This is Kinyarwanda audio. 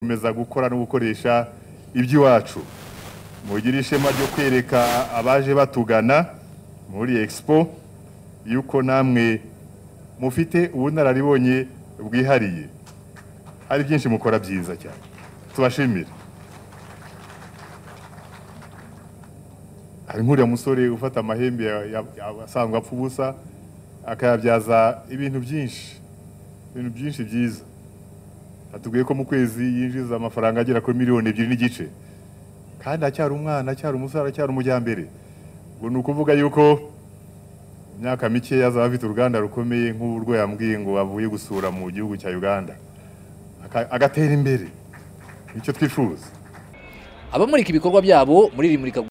gukomeza gukora no gukoresha iby'iwacu mugire ishema ryo kwereka abaje batugana muri expo yuko namwe mufite ubunararibonye bwihariye hari byinshi mukora byiza cyane tubashimire hari nk'uriya musore ufata amahembe ya- ya- ya- asanzwe apfa ubusa akayabyaza ibintu byinshi ibintu byinshi byiza atubwiye ko mu kwezi yinjiza amafaranga agera kuri miliyoni ebyiri n'igice kandi acyari umwana acyari umusore acyari umujyambere ubwo ni ukuvuga yuko mu myaka mike azaba afite uruganda rukomeye nk'urwo yambwiye ngo avuye gusura mu gihugu cya uganda Aka- agatera imbere nicyo twifuza abamurika ibikorwa byabo muri iri murika